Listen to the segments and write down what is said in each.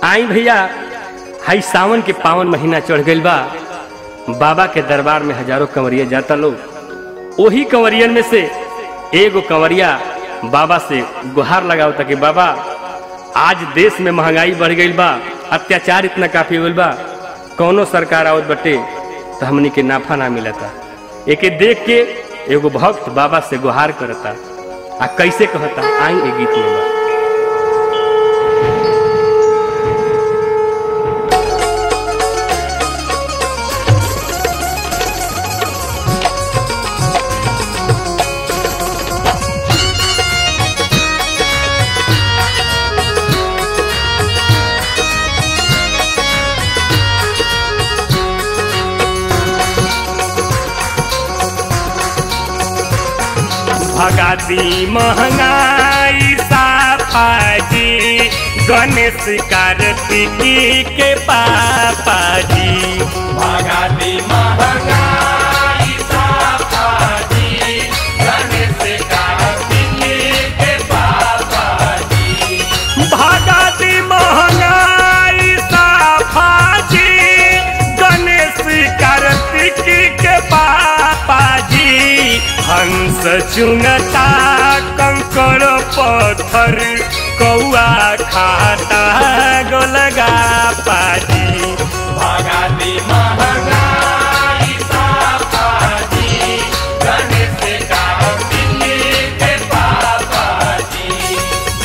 आई भैया हाई सावन के पावन महीना चढ़ गइल बा बाबा के दरबार में हजारों कंवरिया जाता लोग ओही कंवरियन में से एगो कंवरिया बाबा से गुहार लगावता कि बाबा आज देश में महंगाई बढ़ गई बा अत्याचार इतना काफी होल बा कौनो सरकार आवत बटे तो हमनी के नाफा ना मिलता एके देख के एगो भक्त बाबा से गुहार करता आ कैसे कहता आई ए गीत में बा भगाती महंगाई साफाजी गणेश कार्तिकी के पापा जी भगाती महंगाई साफाजी गणेश कार्तिकी के बाबा जी भगाती महंगाई साफाजी गणेश कार्तिकी के पापा जी हंस चुनता कंकड़ पत्थर कौआ खाता गोलगा पाजी भगाती महंगाई साफाजी गणेश कार्तिकी के बाबा जी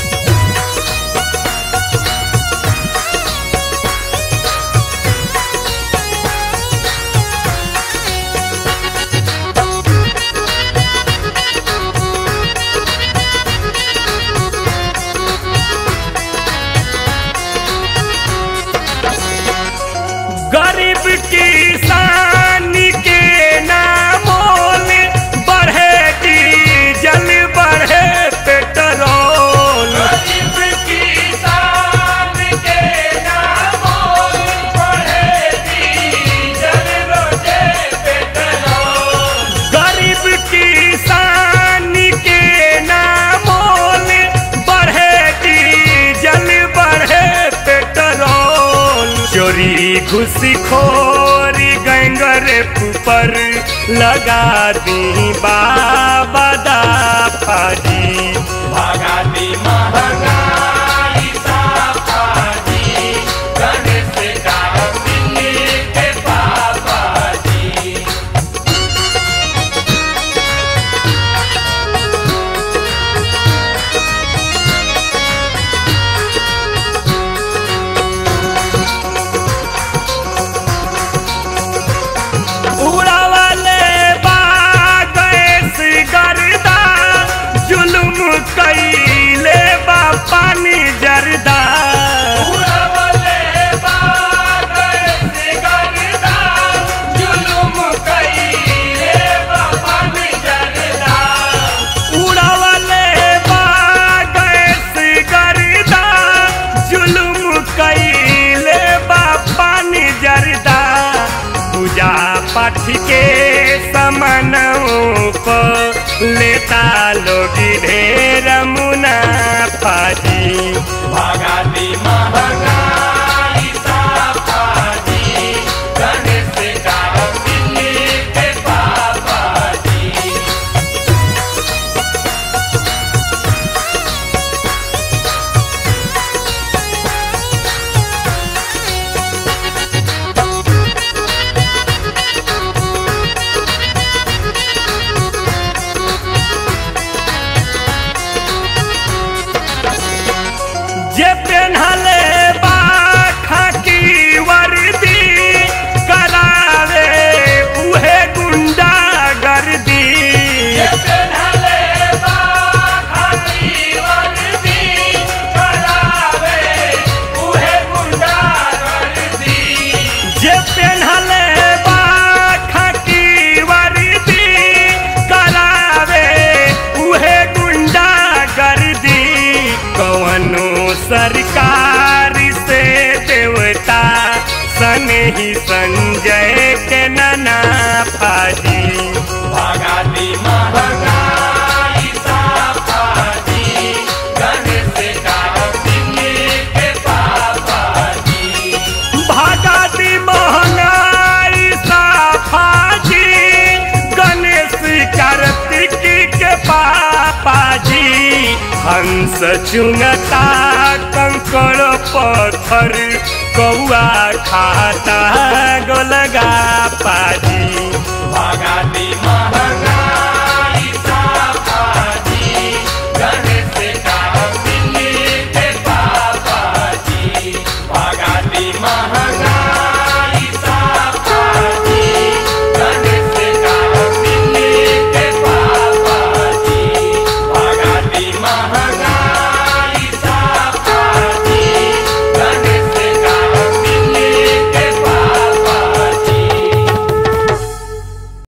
गरीब किसान के नामोल बढ़े डीजल बढ़े पेट्रोल गरीब किसान के नामों बढ़े डीजल रोजे पेट्रोल गरीब किसान के नामोल बढ़े डीजल बढ़े पेट्रोल चोरी घुसखोरी गैंगर पर लगा दी बाबा दा फाजी भगाती महंगाई साफाजी गणेश कार्तिकी के बाबा जी उड़ावले बागैस गर्दा जुलुम कैले बा पानी जरदा उड़वले बागैस गर्दा, जुलुम कईले बपन जरदा। उड़ावले बागैस गर्दा जुलुम कैले बा पानी जरदा पूजा पाठ के समनों को लेता लोग ढेर मुनाफा जी भगाती महंगाई साफाजी, गणेश कार्तिकी के बाबा जी जे पेन्हले बा खाकी वर्दी करावे उहे गुंडा गर्दी ये पेन्हले बा खाकी वर्दी, करावे उहे गुंडा गर्दी। जे पेन्हले बा खाकी वर्दी करावे उहे गुंडा गर्दी कवनो सरकार से देवता सने ही संजय के नना फाजी भगाती महंगाई साफाजी, गणेश कार्तिकी के बाबा हंस चुंगता कंकड़ पत्थर कौआ खाता गोलगा पाजी भगती